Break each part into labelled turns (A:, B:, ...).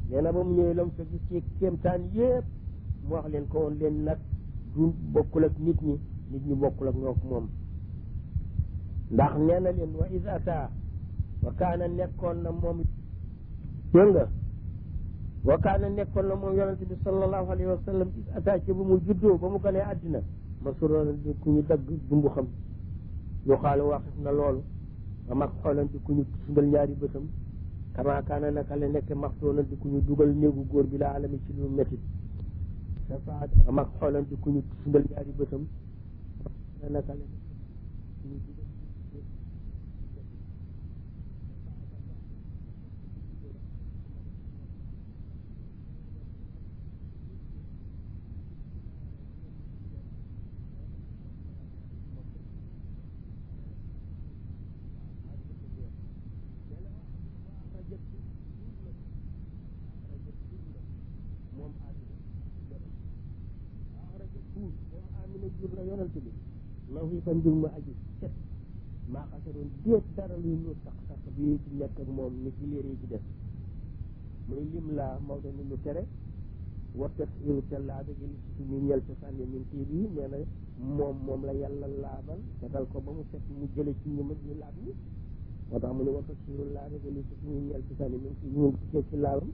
A: nee na ba mu ñëwee la mu fa gis ci kéemtaan yépp mu wax leen ko woon leen nag du bokkul ak nit ñi nit ñi bokkul ak ñoo moom ndax nee na leen wa is ata wa kaana nekkoon na moom dégg nga wa kaana nekkoon na moom yonente bi sallallahu alayhi wa sallam is ata ci ba mu juddoo ba mu ganee àddina ma suroon di ku ñu dagg dumbu xam yu xaalu waxif na loolu ba mag xoolan di ku ñu sundal ñaari bëtam kama kaana naka la nekk maxtoona di ku ñu dugal néegu góor bi la alami ci lu métit safaat ba mag xoolan di ku ñu sundal ñaari bëtam naka la nekk ku ñu dugal jur la yonent bi ma fi fa njur ma aji set maa xasaroon déet dara luy lu sax sax bi ci nekk ak moom ni ci léer yi ci def muy lim la Maodo ni lu tere wattat iru te laaba gi li ci ñu ñel ci sànni min tii bi nee na moom moom la yàlla laabal setal ko ba mu set mu jële ci ñu ñu laab ñi moo tax mu ne wattat iru laaba gi li ci ñu ñel ci sànni min tii ñu ngi ci laabam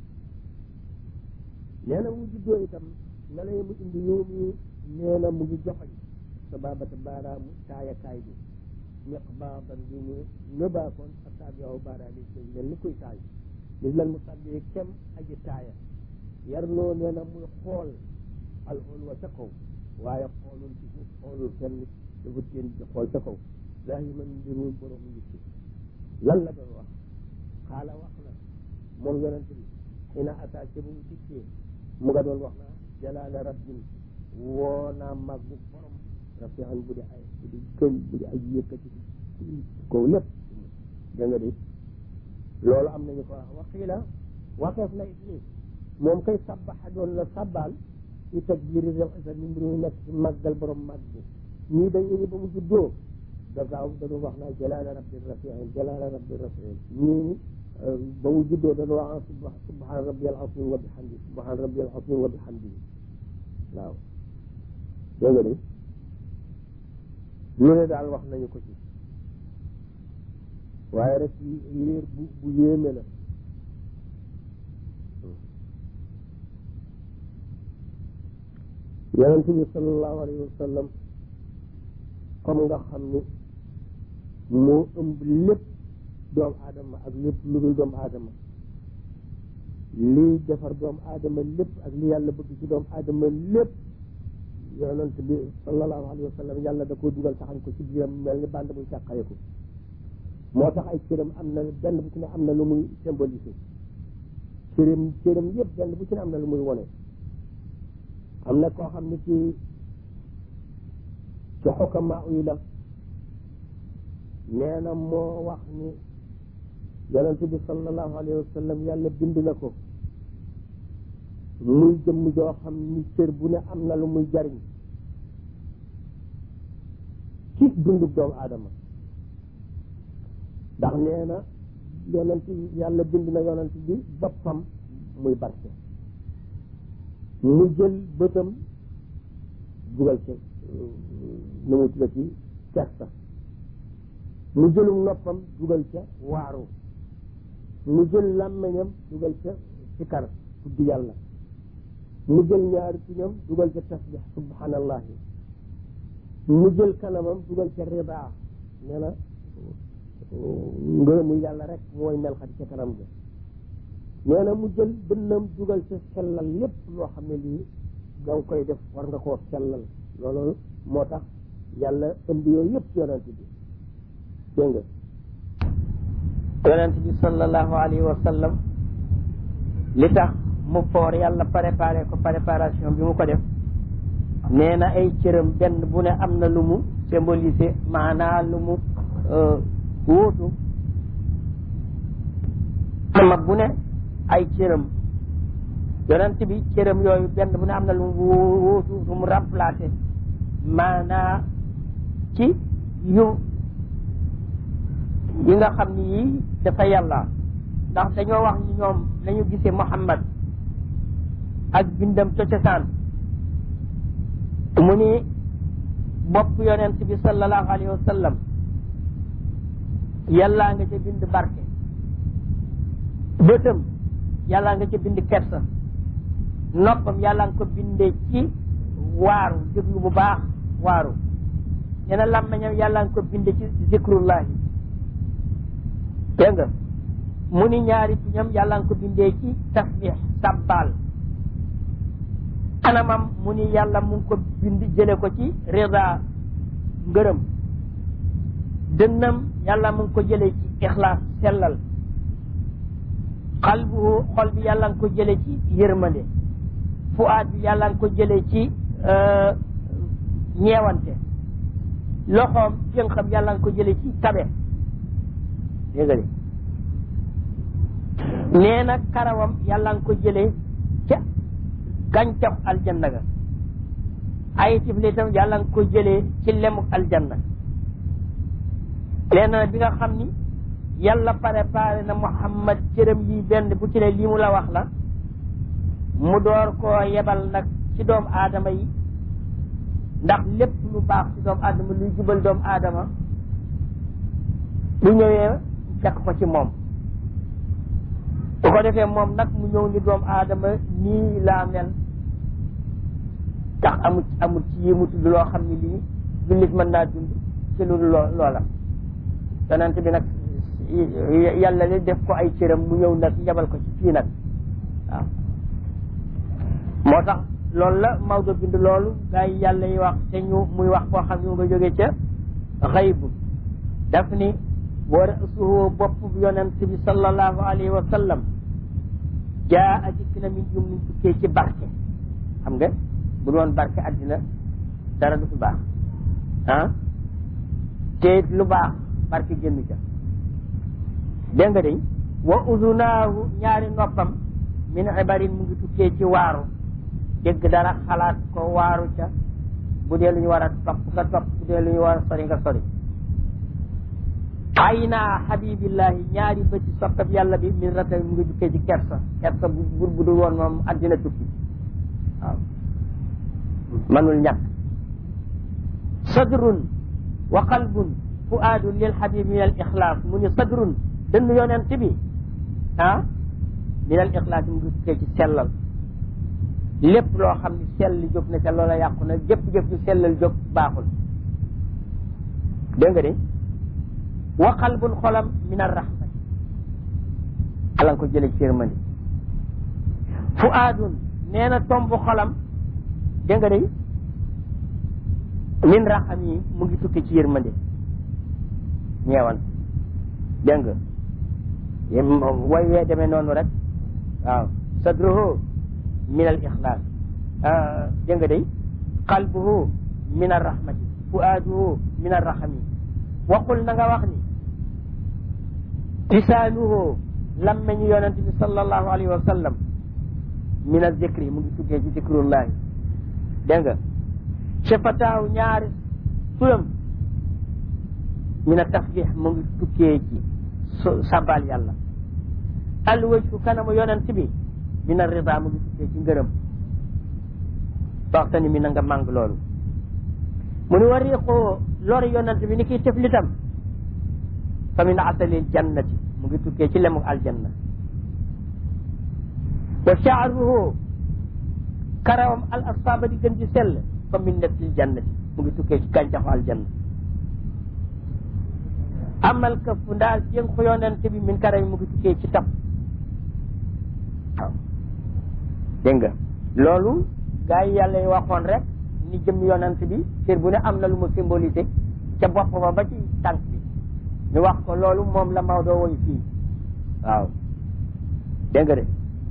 A: nee na mu juddoo itam na lay mu indi yow mi nee na mu ngi joxoñ sa baabata baaraamu taayakaay bi ñeq baaban bi ñu nëbaakoon ak saab yow baaraam yi mel ni kuy taay bis lan mu sàbbee kem aji taaya yar loo nee na muy xool alxool wa ca kaw waaye xoolul ci suuf xoolul kenn dafa teen di xool ca kaw daa yi man mbirul borom yitti lan la doon wax xaala wax na moom yonent bi xina attaqué bu mu dikkee mu nga doon wax na jalaala rabbin woo naa màggu borom rafian bu di ay bu di gën bu di ay yëkkati kaw lépp da nga di loolu am nañu ko wax waqiila waxeef na it ni moom kay sabbaxa doon la sabbaal ci takbiiri rel isa ni mbir mu nekk ci màggal borom màgg bi ñii dañu ni ba mu juddoo da gaaw dañu wax naa jalaala rabbi rafian jalaala rabbi rafian ñii ba mu juddoo dañu wax subhaan rabbi al azim wa bihamdi subhaan rabbi al azim wa bihamdi waaw dégg nga de lu ne daal wax nañu ko ci waaye rek yéer bu bu yéeme la yonente bi sallallahu alayhi wa sallam comme nga xam ni moo ëmb lépp doomu aadama ak lépp lu dul doomu aadama lii defar doomu aadama lépp ak li yàlla bëgg ci doomu aadama lépp yonent bi sallallahu alayhi wa sallam yàlla da koo dugal taxañ ko ci biiram mel ni bànd buy càqayeku moo tax ay cëram am na benn bu ci ne am na lu muy symbolisé cëram cëram yëpp benn bu ci ne am na lu muy wone am na koo xam ne ci ci xukama yi la nee na moo wax ni yonent bi sallallahu alayhi wa sallam yàlla bind na ko muy jëmm joo xam ni cër bu ne am na lu muy jariñ ci dundu doomu aadama ndax nee na yonent yàlla bind na yonent bi boppam muy barke mu jël bëtam dugal ca nu mu tudda ci kersa mu jëlum noppam dugal ca waaru mu jël làmmeñam dugal ca sikar tudd yàlla mu jël ñaari tuñam dugal ca tasbix subhanallahi mu jël kanamam dugal ca ridaa nee na ngërëmu yàlla rek mooy mel xati ca kanam ga nee na mu jël dënnam dugal ca sellal lépp loo xam ne lii nga koy def war nga koo sellal loolu moo tax yàlla ëmb yooyu yëpp yonent bi dégg nga yonent bi sallallahu alayhi wa sallam li tax mu foor yàlla préparé ko préparation bi mu ko def nee na ay cëram benn bu ne am na lu mu symbolisé maanaa lu mu wóotu ma bu ne ay cëram yonent bi cëram yooyu benn bu ne am na lu mu wóotu lu mu remplacé maanaa ci yu yi nga xam ni yii dafa yàlla
B: ndax dañoo wax ni ñoom lañu gisee Muhammad ak bindam ca cosaan mu ni bopp yonent bi sallallahu alayhi wa sallam yàllaa nga ca bind barke bëtam yàllaa nga ca bind kersa noppam yàllaa nga ko bindee ci waaru déglu bu baax waaru nee na làmmeñam yàllaa nga ko bindee ci zikrullahi dégg nga mu ni ñaari tuñam yàllaa nga ko bindee ci tasbix sabbal kanamam mu ni yàlla mu ngi ko bind jële ko ci rida ngërëm dënnam yàlla mu ngi ko jële ci ixlaas sellal xalbuhu xol bi yàlla nga ko jële ci yërmande fuaad bi yàlla nga ko jële ci ñeewante loxoom jënxam yàlla nga ko jële ci tabe dégg nga nee na karawam yàlla nga ko jële ca gàncax aljanna ga ay tiflitam yàlla nga ko jëlee ci lemuk aljanna nee na bi nga xam ni yàlla préparé na Muhammad cëram yi benn bu ci ne lii mu la wax la mu door koo yebal nag ci doomu aadama yi ndax lépp lu baax ci doomu aadama luy jubal doomu aadama bu ñëwee fekk ko ci moom bu ko defee moom nag mu ñëw ni doomu aadama nii laa mel ndax amul amul ci yi mu tudd loo xam ne lii jullit mën naa dund ci lu loo loola yonent bi nag yàlla li def ko ay cëram mu ñëw nag yabal ko ci fii nag waaw moo tax loolu la Maodo bind loolu gaa yi yàlla yi wax te ñu muy wax koo xam ne mu nga jógee ca xaybu daf ni wa rasuhu bopp bi yonent bi sallallahu alayhi wa sallam jaa a dikk na min jum tukkee ci barke xam nga bu doon barke àddina dara du fi baax ah te lu baax barke génn ca dégg nga day wa uzunaahu ñaari noppam min ibarin mu ngi tukkee ci waaru dégg dara xalaat ko waaru ca bu dee lu ñu war a topp nga topp bu dee lu ñu war a sori nga sori ay naa habibillahi ñaari bëti soppab yàlla bi min rata mu ngi jukkee ci kersa kersa bu bur bu dul woon moom àddina tukki waaw manul ñàkk sadrun wa qalbun fuaadun lil habibi min al ixlaas mu ni sadrun dënn yonent bi ah min al ixlaas mu ngi jukkee ci sellal lépp loo xam ni sell jóg na ca loola yàqu na jëpp-jëpp ju sellal jóg baaxul dégg nga de wa qalbun xolam min arrahmati ala nga ko jële ci yërmande fu aadun nee na tomb xolam dégg nga day min raxam yi mu ngi tukki ci yërmande ñeewan dégg nga way wee demee noonu rek waaw sadruhu min al ixlaas dégg nga day qalbuhu min arrahmati fu aaduhu min arraxami waxul na nga wax ni lisaanuhu lammeñu yonente bi sallallahu alayhi wa sallam min azikri mu ngi tukkee ci zikrullahi dégg nga shafataahu ñaari turam min a tasbix mu ngi tukkee ci sabal yàlla alwajhu kanamu yonent bi min a rida mu ngi tukkee ci ngërëm waxtani mi na nga màng loolu mu ni wariqoo lori yonent bi ni kiy teflitam fa min asalil jannati mu ngi tukkee ci lemu aljanna wa shaaruhu karawam al asfaaba di gën di sell fa min natil jannati mu ngi tukkee ci gàncaxu aljanna amal këf ndaal jéng ko yonent bi min karawam mu ngi tukkee ci tab waaw dégg nga loolu gaa yi yàlla yi waxoon rek ni jëm yonent bi cër bu ne am na lu mu symbolisé ca bopp ba ba ci tànk bi ñu wax ko loolu moom la Maodo woy fii waaw dégg nga de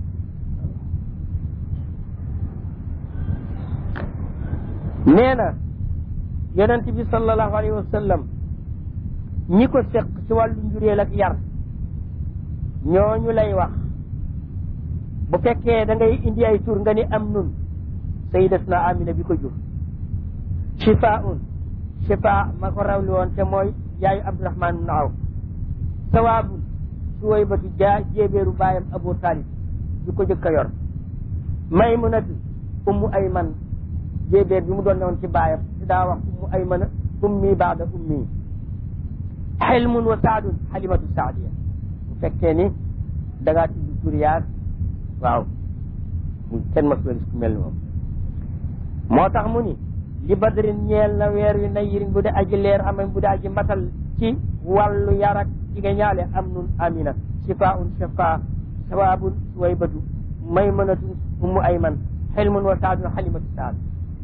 B: nee na yonent bi sallallahu alayhi wa sallam ñi ko seq ci wàllu njureel ak yar ñooñu lay wax bu fekkee da ngay indi ay tur nga ni am nun sayyidatuna amina bi ko jur shifaun shifa ma ko rawli woon te mooy yaayu abdurahman ibn awf sawaabun suwaybatu jaa jéebéeru baayam abu talib bi ko jëkk a yor maymunatu ummu ayman jéebéer bi mu doon newoon ci baayam si daa wax ummu aymana ummi baada ummi xilmun wa saadun xalimatu saadiya bu fekkee ni da ngaa tudd turiyaat waaw mu kenn masula gis ku mel ni moom moo tax mu ni li badrin ñeel na weer wi nayirin bu dee aji leer amen bu dee aji matal ci wàllu yarak jigéen ñaale am nun amina shifaun shafa sawabun suwaybatu maymanatun ummu ayman xilmun wa saadun xalimatu saad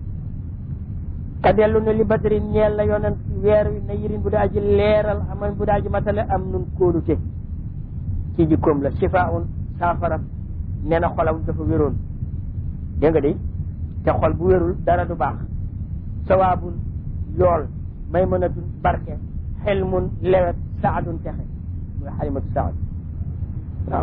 B: ka dellu ne li badrin ñeel na yonent weer wi nayirin bu dee aji leeral amen bu dee aji matale am nun kóolute ci jikkoom la shifaun saafara nee na xolam dafa wéroon dégg nga de te xol bu wérul dara du baax sawaabun yool maymanatun barke xelmun lewet saadun texe muy xalimatu saad waaw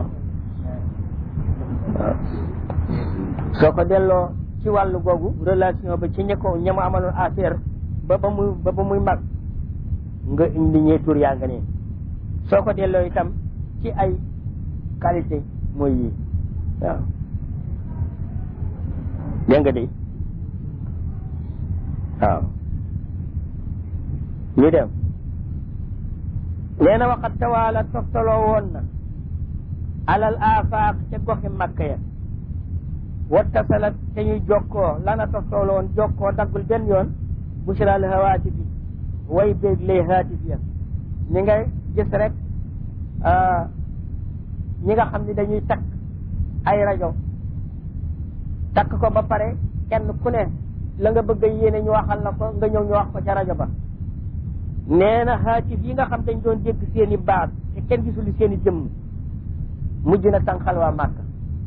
B: waaw soo ko delloo ci wàllu googu relation ba ci ña ko ña mu amaloon affaire ba ba muy ba ba muy mag nga indi ñee tur yaa nga ne soo ko delloo itam ci ay qualité mooy yi waaw dégg nga de waaw ñu dem nee na waxat tawaala toftaloo woon na alal afaaq ca goxi makka ya wattasalat te ñuy jokkoo lana toftaloo woon jokkoo daggul benn yoon bushral hawaati bi way béeg lay haatif ya ñi ngay gis rek ñi nga xam ni dañuy takk ay rajo takk ko ba pare kenn ku ne la nga bëgg a yéene ñu waxal la ko nga ñëw ñu wax ko ca rajo ba nee na haatif yi nga xam dañ doon dégg seen i baat te kenn gisul seen i jëmm mujj na tànqal waa Màkka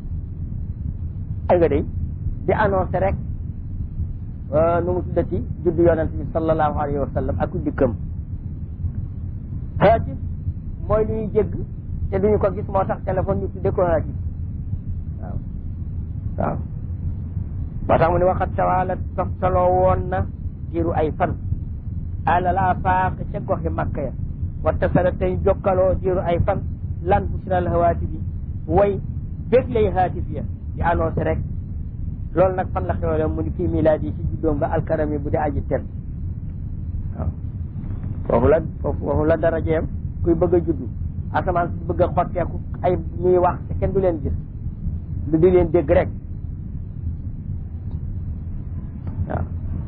B: ay nga day di annoncé rek nu mu tuddati juddu yonent bi sallallahu alayhi wa sallam ak dikkam haatif mooy lu ñuy dégg te duñu ko gis moo tax téléphone ñu tudde ko haatif waaw waaw moo tax mu ne waxat tawaala toftaloo woon na diiru ay fan alal afaaq ca goxi makka ya wattasala tey jokkaloo diiru ay fan lan busral hawaati bi way bég lay haatif ya di annoncé rek loolu nag fan la xewale mu ni fii milaadi yi ci juddoom ba alkarami bu di aji tel waaw foofu la foofu la darajeem kuy bëgg a juddu asamaan si bëgg a xotteeku ay ñuy wax te kenn du leen gis lu di leen dégg rek waaw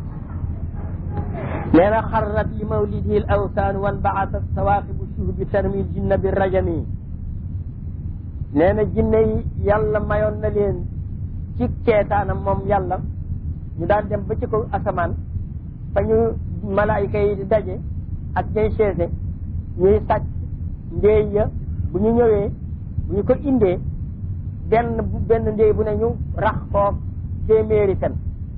B: nee na xarrat li mawlidihi l awsaan wan baasat sawaaqibu shuhbi tarmi jinna bi rajami nee na jinne yi yàlla mayoon na leen ci keetaanam moom yàlla ñu daan dem ba ci kaw asamaan fa ñu malaayika yi di daje ak ñay chaise ñuy sàcc ndéey ya bu ñu ñëwee bu ñu ko indee benn bu benn ndéey bu ne ñu rax koo téeméeri fen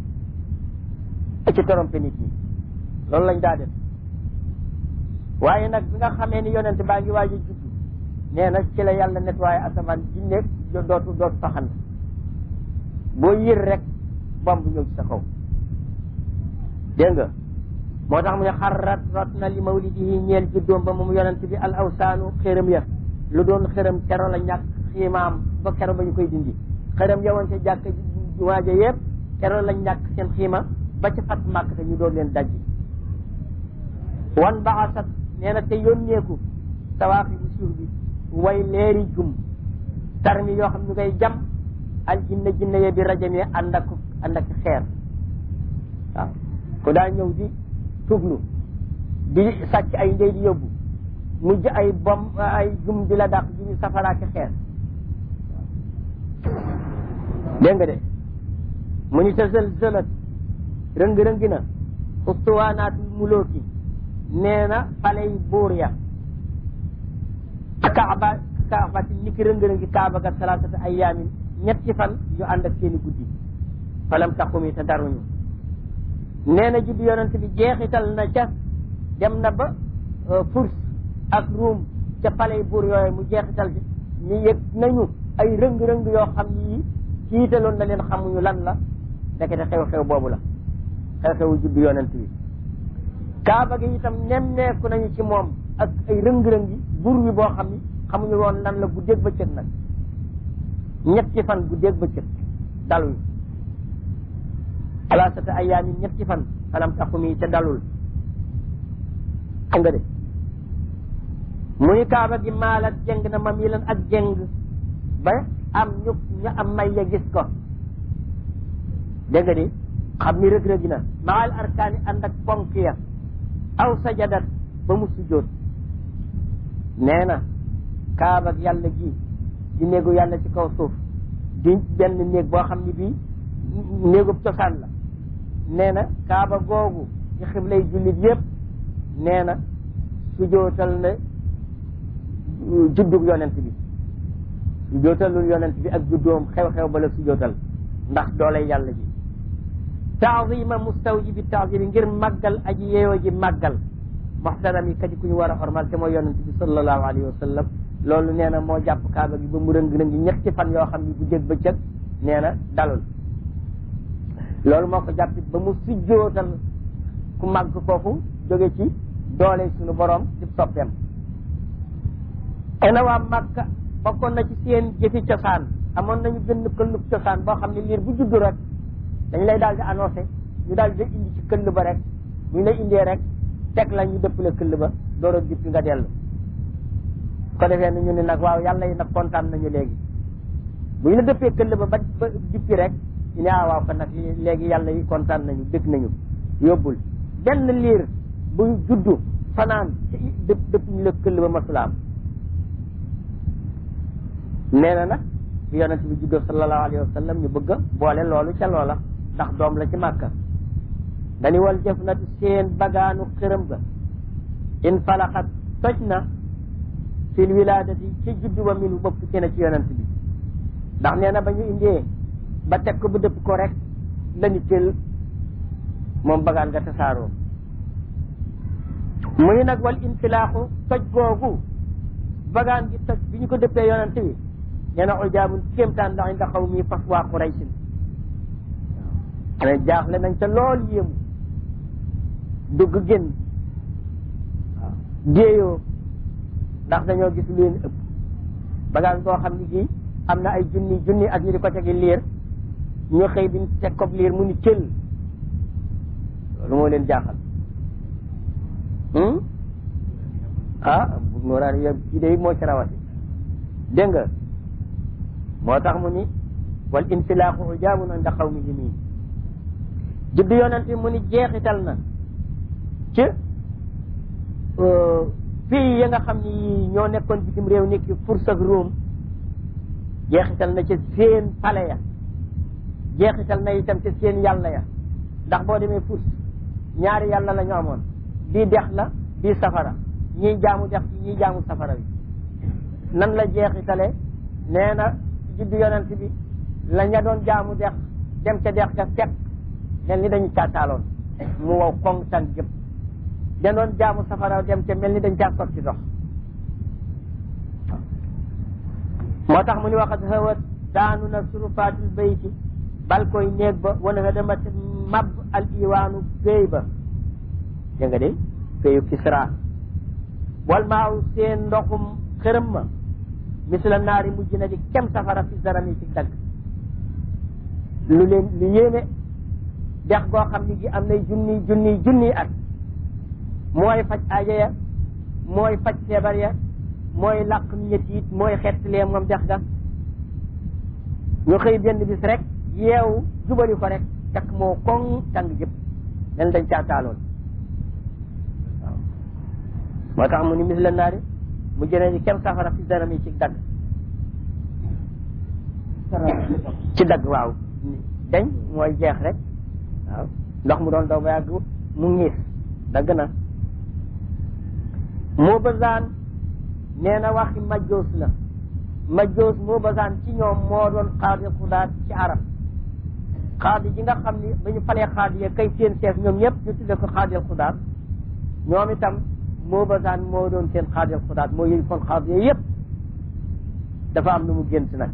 B: ci torompe nit ñi loolu lañ daa def waaye nag bi nga xamee ni yonent baa ngi waaj a judd nee na ci la yàlla nettoyé asamaan jinne dootu dootu faxand boo yër rek bomb ñëw ci sa kaw dégg nga moo tax mu ne xarrat rot na li mawlidihi ñeel juddoom ba moom yonent bi al awsaanu xéram ya lu doon xéram kero la ñàkk xiimaam ba kero ba ñu koy dindi xéram yawoon ca jàkk waaja yëpp kero la ñàkk seen xiima ba ca fat màkk te ñu doon leen dajji wan baasat nee na te yónneeku sawaaxi bu suuf bi way leeri jum tarmi yoo xam ñu koy jam al jinne jinne ye bi rajami ànd ak ànd ak xeer waaw ku daa ñëw di tuglu di sàcc ay ndey di yóbbu mujj ay bom ay jum di la dàq di safaraaki xeer dégg nga de mu ni ta sël sëlat rëng-rëngi na ustuwaanaatul mulooki nee na faley buur ya kaaba kaabati ni ki rëng-rëngi kaaba ga salaasata ayaamin ñetti fan yu ànd ak seeni guddi falam taxumi te daruñu nee na juddu yonent bi jeexital na ca dem na ba furs ak ruum ca palais buur yooyu mu jeexital ci ñu yëg nañu ay rëng-rëng yoo xam ni ciitaloon na leen xamuñu lan la ndekete xew-xew boobu la xew-xewu juddu yonent bi kaaba gi itam nemmeeku nañu ci moom ak ay rëng-rëng yi buur wi boo xam ni xamuñu woon lan la guddeeg bëccëg nag ñetti fan guddeeg bëccëg daluñu alaasata ayaami ñetti fan xanam taxumi ca dalul xam nga de muy kaaba gi maalat jeng na mam yi lan ak jeng ba am ñu ñu am may ya gis ko dégg nga di xam ni rëg rëgi na maal arkaani ànd ak ponk ya aw sajadat ba mu sujjóot nee na kaaba ak yàlla gi di néegu yàlla ci kaw suuf di benn néeg boo xam ni bii néegub cosaan la nee na kaaba googu ci xiblay jullit yépp nee na sujootal na juddug yonent bi sujootalul yonent bi ak juddoom xew-xew ba la sujootal ndax doolay yàlla ji taazima mustawjibi taazimi ngir màggal aji yeeyoo ji màggal moxtaram yi kadi ku ñu war a xormal te mooy yonent bi sallallahu alayhi wa sallam loolu nee na moo jàpp kaaba gi ba mu rëng rëngi ñetti fan yoo xam ne bu jég bëccëg nee na dalul loolu moo ko jàpp ba mu sujjootal ku màgg kooku jóge ci doole suñu borom di soppeem ena waa Makka bokkoon na ci seen jëfi cosaan amoon nañu benn këllub cosaan boo xam ne liir bu juddu rek dañ lay daal di annoncé ñu daal di indi ci këll ba rek bu ñu lay indee rek teg la ñu dëppale këll ba door a dippi nga dellu ko defee nu ñu ne nag waaw yàlla yi nag kontaan nañu léegi bu ñu la dëppee këll ba ba ba dippi rek ñu ne ah waaw kon nag léegi yàlla yi kontaan nañu dëkk nañu yóbbul benn liir bu juddu fanaan ci dëpp dëpp ñu la këll ba masulaam nee na nag bi yonent bi juddoo sallallahu alayhi wa sallam ñu bëgg a boole loolu ca loola ndax doom la ci màkka dañu wal jëf na seen bagaanu xërëm ga in falaxat toj na fil wilaadati ci juddu ba min bopp ci na ci yonent bi ndax nee na ba ñu indee ba teg ko ba dëpp ko rek lañu tël moom bagaan nga tasaaroo muy nag wal infilaaxu toj googu bagaan gi toj bi ñu ko dëppee yonent bi nee na ujaabun kéemtaan la inda xaw mi fas waa Quraysin waaw jaaxle nañ ca lool yéemu dugg génn waaw déeyoo ndax dañoo gis lu leen ëpp bagaan boo xam ni gi am na ay junni junni ak ñu di ko tegi liir ñu xëy bi teg ko liir mu ni cël loolu moo leen jaaxal ah bu nooraani yow kii day moo ci rawati dégg nga moo tax mu ni wal infilaaxu ujaabun inda qawmihi nii juddu yonent mu ni jeexital na ci pays ya nga xam ni ñoo nekkoon bitim réew nekk Furs ak Rome jeexital na ci seen pale ya jeexital na itam ci seen yàlla ya ndax boo demee Furs ñaari yàlla la ñu amoon bii dex la bii safara ñii jaamu dex bi ñii jaamu safara bi nan la jeexitale nee na juddu yonent bi la ña doon jaamu dex dem ca dex ga fekk mel ni dañu caataaloon mu wow koŋ tan jëpp da doon jaamu safara dem ca mel ni dañ caa sotti dox moo tax mu ni waxat xawat daanu na surufaatil bayti bal koy néeg ba wana nga demat mab al iwaanu péy ba dégg nga de péyu kisra wal maaw seen ndoxum xërëm ma misla naari mujj na di kem safara fi zarami ci dagg lu leen lu yéeme dex goo xam ni gi am nay junni junni junni at mooy faj aaja ya mooy faj feebar ya mooy làq ñett it mooy xettlee moom dex ga ñu xëy benn bis rek yeewu jubali ko rek fekk moo koŋ tàng jëpp mel dañ caataaloon waaw moo tax mu ni mis la naari mu jëne ni kem safara fi daram yi ci dagg ci dagg waaw dañ mooy jeex rek waaw ndox mu doon daw ba yàgg mu ngiis dagg na moo basaan nee na waxi majjoos la majjoos moo basaan ci ñoom moo doon xaadi xudaat ci arab xaadi ji nga xam ni ba ñu falee xaadi ya kay seen chef ñoom ñëpp ñu tudde ko xaadil xudaat ñoom itam moo basaan moo doon seen xaadil xudaat moo yëy kon xaadi ya yëpp dafa am lu mu gént nag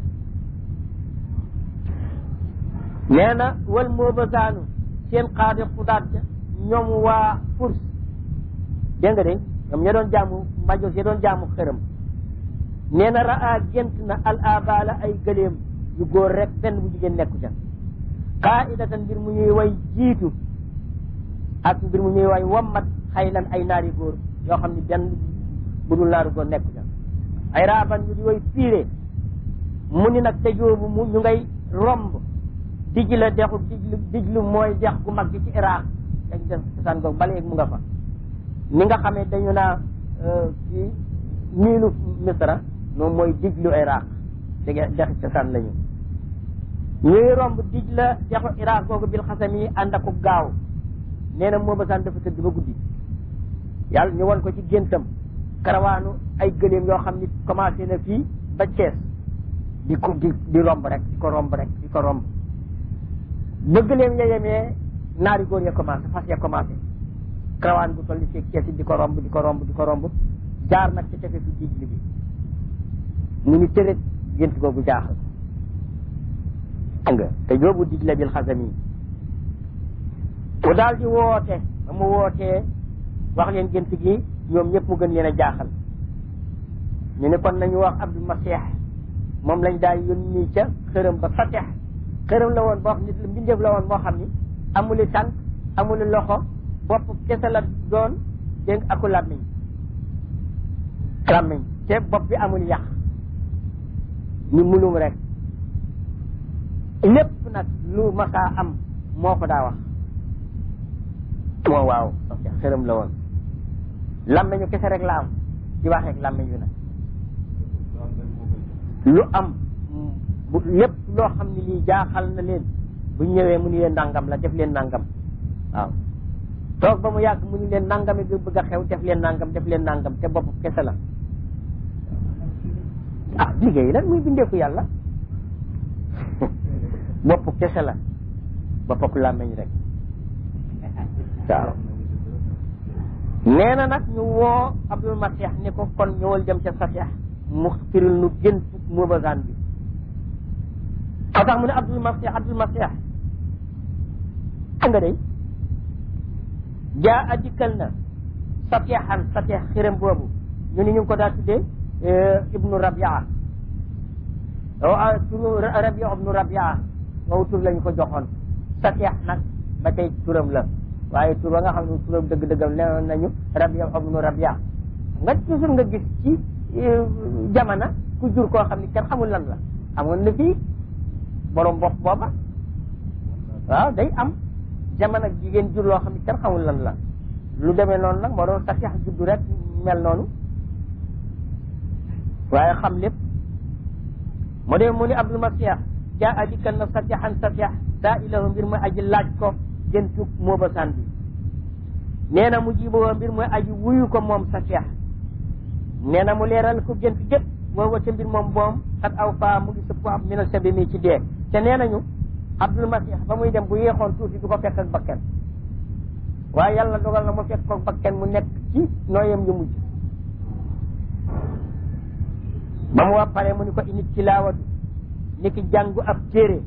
B: nee na wal moo basaanu seen xaadi xudaat ja ñoom waa furs dégg nga de ñoom ña doon jaamu majos ya doon jaamu xërëm nee na raa gént na al abala ay gëléem yu góor rek benn bu jigéen nekku ca qaidatan mbir mu ñuy way jiitu ak mbir mu ñuy way wammat xaylan ay naari góor yoo xam ne benn bu dul naaru góor nekku ca ay raaban yu di way piire mu ni nag te joobu mu ñu ngay romb dij la dexu dijlu dijlu mooy dex gu mag gi ci Iraq dañ def cosaan googu ba léegi mu nga fa ni nga xamee dañu naa ci niilu misra moom mooy dijlu Iraq dégg dexi cosaan lañu ñuy romb dij la dexu Iraq googu bil xasam yi ànd ak gaaw nee na moo basaan dafa tëdd ba guddi yàlla ñu won ko ci géntam karawaanu ay gëléem yoo xam ni commencé na fii ba Cees di ko di di romb rek di ko romb rek di ko romb ba gëléem ya yemee naari góor ya commencé fas ya commencé karawaan bu toll ci Cees di ko romb di ko romb di ko romb jaar nag ci tefesu diij li bi mu ni tërët gént googu jaaxal nga te joobu diij la bil xasam yi mu daal di woote ba mu wootee wax leen gént gi ñoom ñëpp mu gën leen a jaaxal ñu ne kon nañu wax Abdul Masih moom lañ daal yónni ca xërëm ba Fatih xërëm la woon boo xam nit la mbindeef la woon moo xam ni amuli tànk amuli loxo bopp kese la doon dégg aku làmmiñ làmmiñ te bopp bi amul yàq ñu mulum rek lépp nag lu masaa am moo ko daa wax moo waaw xërëm la woon làmmiñu kese rek la am di waxeek làmmiñ wi nag lu am bu lépp loo xam ne lii jaaxal na leen bu ñëwee mu ni leen nangam la def leen nangam waaw toog ba mu yàgg mu ni leen nangami bi bëgg a xew def leen nangam def leen nangam te bopp kese la ah liggéey lan muy bindeeku yàlla bopp kese la bopp làmmiñ rek waaw nee na nag ñu woo Abdul Masih ni ko kon ñëwal jëm ca Fatih mu firil nu gént mubazaan bi moo tax mu ne Abdul Masih Abdul Masih nga day jaa a dikkal na Fatihan Fatih xiram boobu ñu ni ñu ngi ko daa tuddee ibnu Rabia waaw turu Rabia ibnu Rabia wow tur lañu ko joxoon Fatih nag ba tey turam la waaye tur ba nga xam ne turam dëgg-dëggam nee nañu Rabia ibnu Rabia nga toujours nga gis ci jamono ku jur koo xam ne kenn xamul lan la amoon na fii borom bopp booba waaw day am jamono jigéen jur loo xam ne kenn xamul lan la lu demee noonu nag moo doon Fatih juddu rek mel noonu waaye xam lépp moo dee mu ni Abdul Masih jaa a dikkal na Fatihan Fatih daa ilahu mbir mooy aji laaj ko géntu mooba san bi nee na mu jiboo mbir mooy aji wuyu ko moom Fatih nee na mu leeral ko gént gépp woo wate mbir moom boom xat aw faa mu ngi sëpp am minal sabi mi ci dee te nee nañu Abdul Masih ba muy dem bu yéexoon tuuti du ko fekk ak bakken waaye yàlla dogal na mu fekk ko bakken mu nekk ci nooyam yu mujj ba mu wax pare mu ni ko init tilaawatu ni ki jàngu ab téere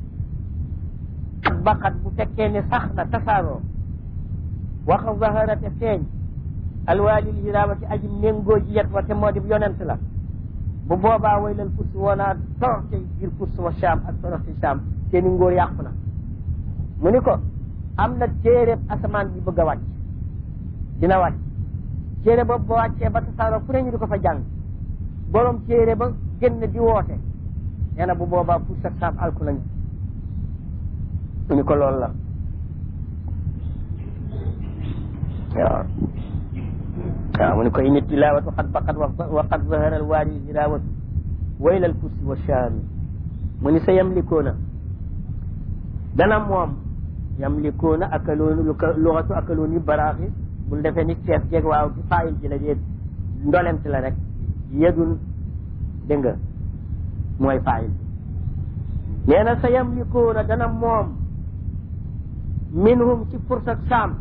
B: ak baqat bu fekkee ne sax na tasaaroo waxa zaharate feeñ alwaalil hirawati aji méngoo ji yet wa te moo di yonent la bu boobaa waylal furs woonaa toroxte biir furs wa Sham ak toroxte Sham seeni ngóor yàqu na mu ni ko am na téere asamaan bi bëgg a wàcc dina wàcc téere boobu ba wàccee ba tasaaroo fu ne ñu di ko fa jàng borom téere ba génn di woote nee na bu boobaa furs ak Sham alku nañu mu ni ko loolu la waaw waaw mu ne ko init tilawatu xat baqat wa qad zahara alwaari hirawatu wayla alfursi wa shaami mu ni sa yamlikuuna dana moom yamlikuuna akaloonu luxatu akaloonu baraaxi bul defee ni ceeb jeeg waaw ci faayil ji la dee ndolent la rek yedun dégg nga mooy faayil nee na sa yamlikuuna dana moom minhum ci furs ak saam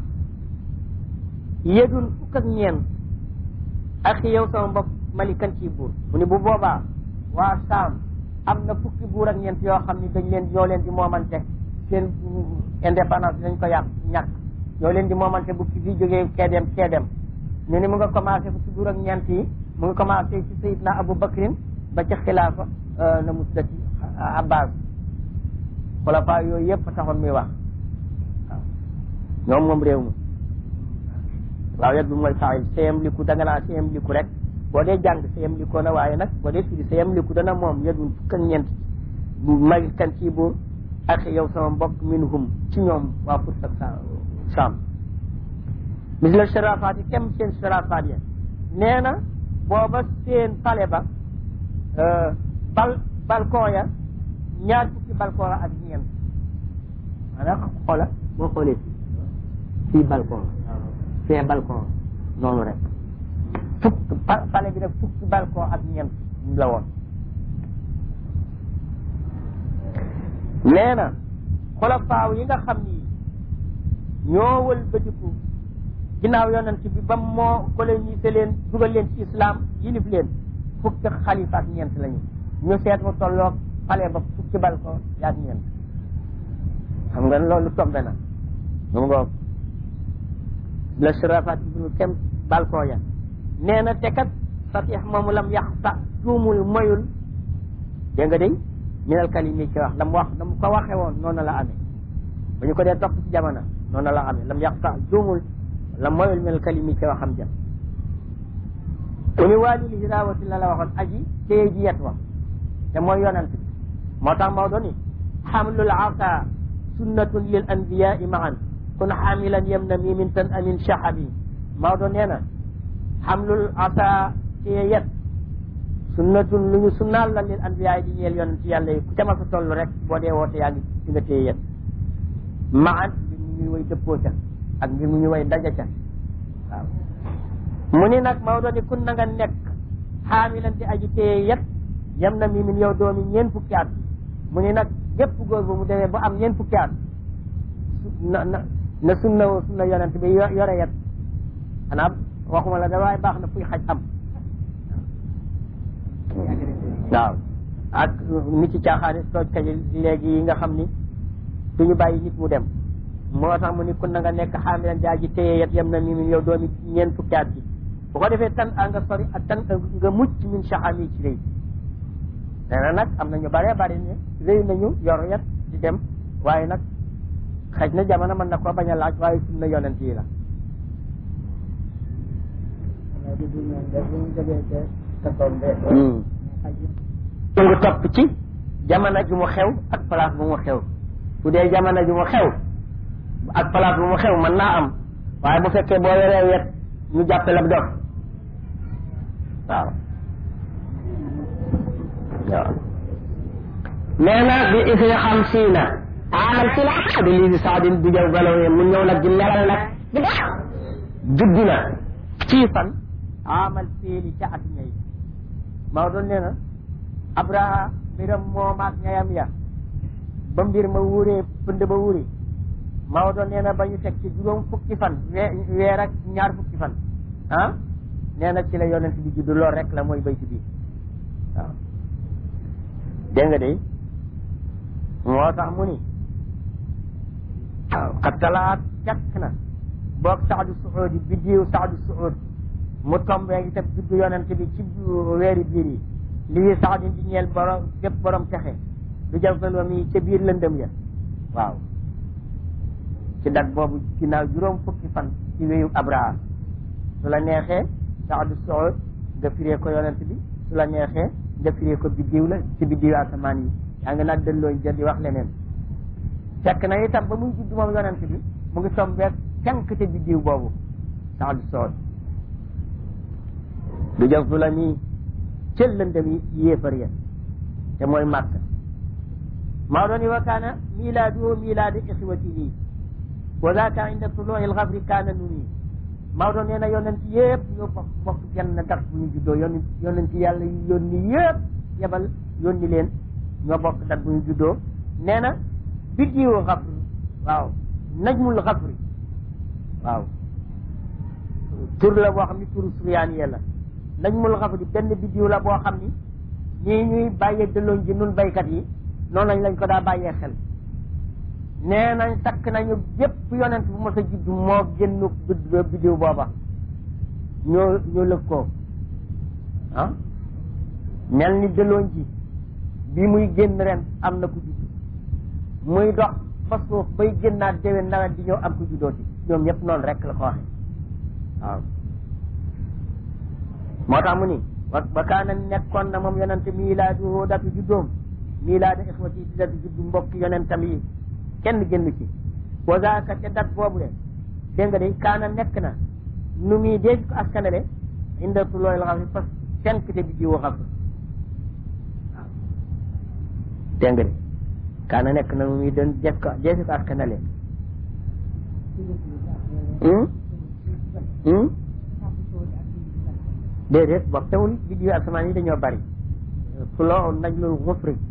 B: yedun fukk ak ñeent ak yow sama mbokk malikan ci buur mu ni bu boobaa waa saam am na fukki buur ak ñeent yoo xam ni dañ leen ñoo leen di moomante seen indépendance dañ ko yàq ñàkk ñoo leen di moomante bu ki fi jógee kee dem kee dem ñu ni mu nga commencé fukki buur ak ñeent yi mu ngi commencé ci sayidna abou bacrin ba ca xilaafa na mu tuddati abbas xulafa yooyu yëpp taxoon muy wax waaw ñoom moom réew mi waaw yet bi mooy faayil sayam liku da nga naa sayam liku rek boo dee jàng sayam likoo na waaye nag boo dee firi sayam liku dana moom yedun fukk ak ñeent bu mag kan ci buur ak yow sama mbokk minhum ci ñoom waa pour sa saam misla sharafaat yi kem seen sharafaat ya nee na booba seen pale ba bal balcon ya ñaar fukki balcon la ak ñeent maanaam xoola boo xoolee fii balcon fee balcon noonu rek fukk pale bi nag fukki balcon ak ñeent la woon nee na xolofaaw yi nga xam ni ñoo wël bëtiku ginnaaw yonent bi ba moo colonisé leen dugal leen ci islam yilif leen fukki xalifa ak ñeent lañu ñu seet mu tolloog pale ba fukki balcon yaak ñeent xam nga loolu tombe na mu ngoog la sirafat ibnu kem balcon ya nee na te kat fatix moomu lam yax sa tuumul moyul dégg nga day minal kalimi ci wax lam wax lam ko waxe woon noonu la amee ba ñu ko dee topp ci jamono noonu la amee lam yax sa tuumul lam moyul minal kalimi ci waxam ja uni waalil hirawati la la waxoon aji téye ji yet wax te mooy yonent bi moo tax Maodo ni xamlul asa sunnatun lil anbiyai maan kun xamilan yem na mi min tan amin shahabi Maodo nee na xamlul asa téye yet sunnatun lu ñu sunnaal la lil anbiyaay di ñeel yonent yàlla yi ku ca ma sa toll rek boo dee woote yaa ngi ci nga téye yet maan mbir mu ñuy way dëppoo ca ak mbir mu ñuy way daja ca waaw mu ni nag Maodo ni kun na nga nekk xaamilan di aji téye yet yem na mi min yow doomi ñeen fukki at mu ni nag gépp góor bu mu demee ba am ñeen fukki at na na na sunna sunna yonent bi yore yet xanaa waxuma la da waaye baax na fuy xaj am waaw ak nit ci caaxaani tooj kaji léegi yi nga xam ni duñu bàyyi nit mu dem moo tax mu ni kun na nga nekk xaamilan di aji téye yet yem na mi min yow doomi ñeen fukki at bi bu ko defee tan a nga sori ak tan nga mucc min saxami ci réy nee na nag am na ñu bare bari ne réy nañu yor yet di dem waaye nag xëj na jamono mën na ko bañ a laaj waaye sunna yonent yi la ñu ngi topp ci jamono ju mu xew ak place bu mu xew bu dee jamono ju mu xew ak place bu mu xew mën naa am waaye bu fekkee boo yoree wet ñu jàppe la dof waaw waaw nee na bi isri xamsiina amal si la bi lii saadin bu jaw galaw mu ñëw nag di leral nag di def judd na ci fan amal fiili ca at ñay Maodo nee na Abraha mbiram moom ak ñayam ya ba mbir ma wuuree pënd ba wuuri Maodo nee na ba ñu teg ci juróom fukki fan weer ak ñaar fukki fan ah nee na ci la yonent bi judd lool rek la mooy bayti bi waaw dégg nga de moo tax mu ni waaw xattalaat jàkk na boog saadu suudi biddiw saadu suud mu tombee itam juddu yonent bi ci weeri biir yi lii saadin di ñeel borom gépp borom texe du jafalom yi ca biir lëndëm ya waaw ci dat boobu ginnaaw juróom fukki fan ci wéyu abraha su la neexee saadu suud nga firee ko yonent bi su la neexee nga firee ko biddiw la ci biddiw asamaan yi yaa ngi nag delloo jël di wax leneen fekk na itam ba muy judd moom yonent bi mu ngi tombeeg tenk ca biddiw boobu saadu suud du jëf du la nii cël lëndëm yi yéefar ya te mooy màkk maa doon wa kaana milaaduhu milaadu ixwatihi wa zaaka inda tuluu'i l-gafri kaana nuni maa doon nee na yonent yëpp ñoo bokk bokk genn dat bu ñu juddoo yonent yonent yàlla yu yónni yëpp yebal yónni leen ñoo bokk dat bu ñu juddoo nee na biddiwu xafri waaw najmul xafri waaw tur la boo xam ni turu suryaan yee la najmul xafri benn biddiw la boo xam ni ñii ñuy bàyyee dëlloon ji nun baykat yi noonu lañ lañ ko daa bàyyee xel nee nañ takk nañu yépp yonent bu mos a juddu moo génn biddiw booba ñoo ñoo lëg ko ah mel ni dëlooñ ji bi muy génn ren am na ku judd muy dox ba suuf bay génnaat déwén nawet di ñëw am ku juddooti ñoom ñëpp noonu rek la ko waxee waaw moo tax mu ni wa wa kaana nekkoon na moom yonente miilaadu datu juddoom miilaadu ixwati di datu juddu mbokk yonentam yi kenn génn ci wa zaaka ca dat boobu de dégg nga de kaana nekk na nu muy déej ko askanale inda tulooy la xam ne parce que fenkte bi jiwu xam waaw dégg nga de kaana nekk na nu muy doon jees ko jeesi ko askanale déedéet boobu tewul biddiwu asamaan yi dañoo bari fuloo najlul xufri